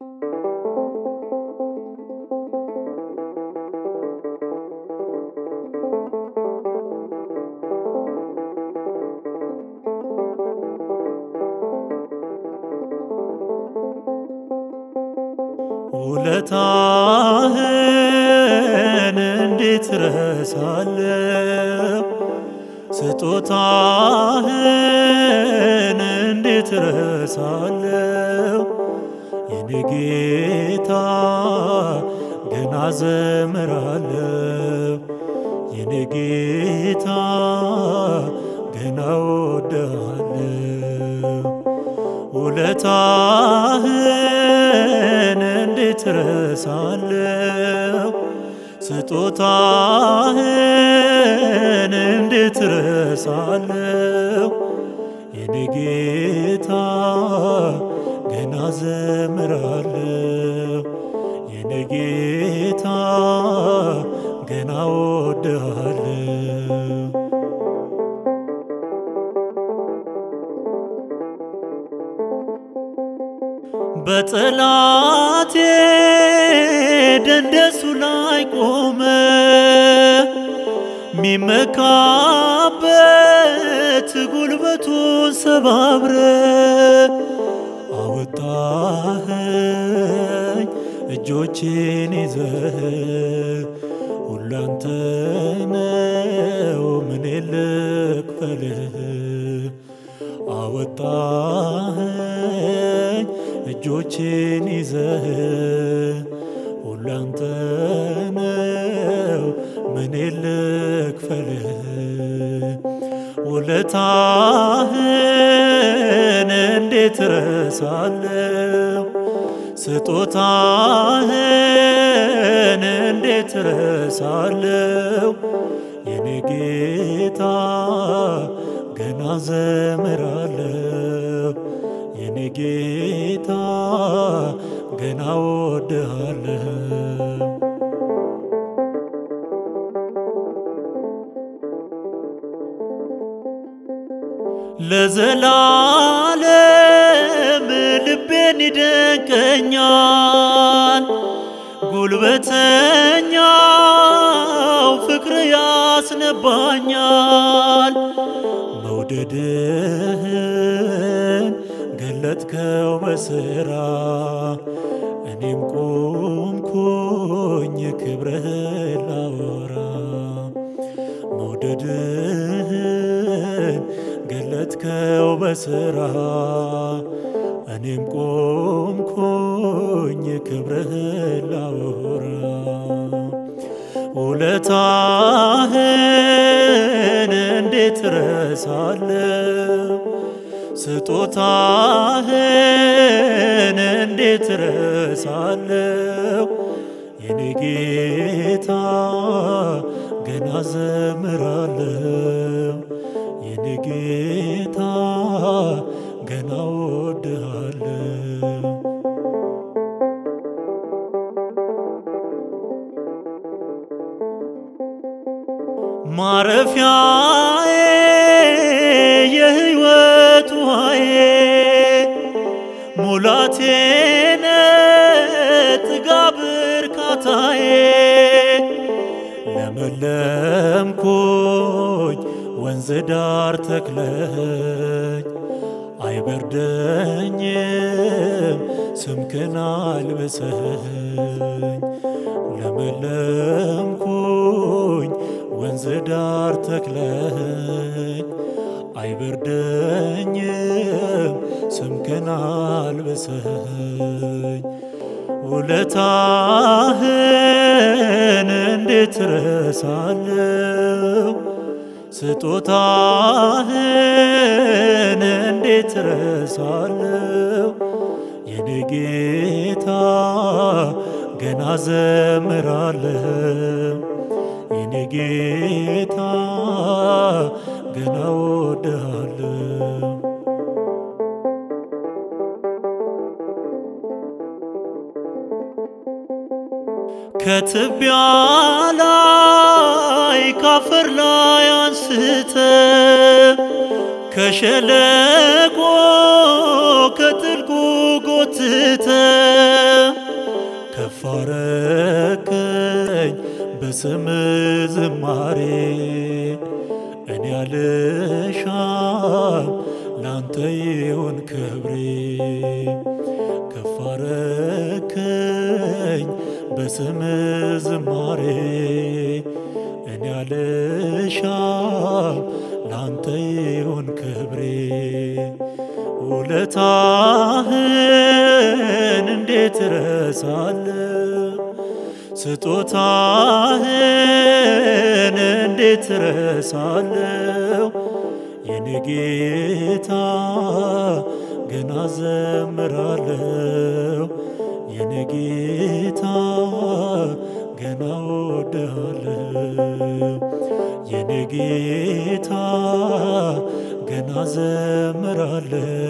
ውለታህን እንዴት ረሳለሁ? ስጦታህን እንዴት ረሳለሁ? የኔ ጌታ ገና ዘምራለሁ። የኔ ጌታ ገና ወድሃለሁ። ውለታህን እንዴት ረሳለሁ? ስጦታህን እንዴት ረሳለሁ? የኔ ጌታ ገና ዘምራለሁ። የኔ ጌታ ገና ወድሃለሁ። በጠላቴ ደንደሱ ላይ ቆመ ሚመካበት ጉልበቱን ሰባብረ አወጣኸኝ እጆቼን ይዘህ ሁላንተ ነው ምን ልክፈልህ አወጣኸኝ እጆቼን ይዘህ ሁላንተ ነው ምን ልክፈልህ ውለታህን እንዴት ረሳለሁ? ስጦታህን እንዴት ረሳለሁ? የኔ ጌታ ገና ዘምራለሁ። የኔ ጌታ ገና ወድሃለሁ። ለዘላለም ልቤን ይደንቀኛል። ጉልበተኛው ፍቅር ያስነባኛል። መውደድህን ገለጥከው በስራ እኔም ቆምኩኝ ክብርህን ላወራ መውደድህን ገለጥከው በስራ እኔም ቆምኩኝ ክብርህን ላወራ ውለታህን እንዴት ረሳለሁ? ስጦታህን እንዴት ረሳለሁ? የኔ ጌታ ገና ዘምራለሁ። የኔ ጌታ ገና ወድሃለሁ። ማረፊያዬ የሕይወት ውሃዬ ሙላቴነ ጥጋብ እርካታዬ ለመለምኩኝ ወንዝ ዳር ተክለኝ አይበርደኝም ስምክን አልብሰኝ ለመለምኩኝ ወንዝ ዳር ተክለኝ አይበርደኝም ስምክን አልብሰኝ ውለታህን እንዴት ረሳለሁ? ስጦታህን እንዴት ረሳለሁ? የኔ ጌታ ገና ዘምራለሁ። የኔ ጌታ ገና ወድሃለሁ። ከትቢያ ላይ ካፈር ላይ አንስተ ከሸለቆ ከጥልቁ ጎትተ በስም ዝማሬ እኔ አልሻም ላንተ ይሁን ክብሬ ከፍ አረከኝ በስም ዝማሬ እኔ አልሻም ላንተ ይሁን ክብሬ ውለታህን እንዴት ረሳለሁ ስጦታህን እንዴት ረሳለሁ የኔ ጌታ ገና ዘምራለሁ የኔ ጌታ ገና ወድሃለሁ የኔ ጌታ ገና ዘምራለሁ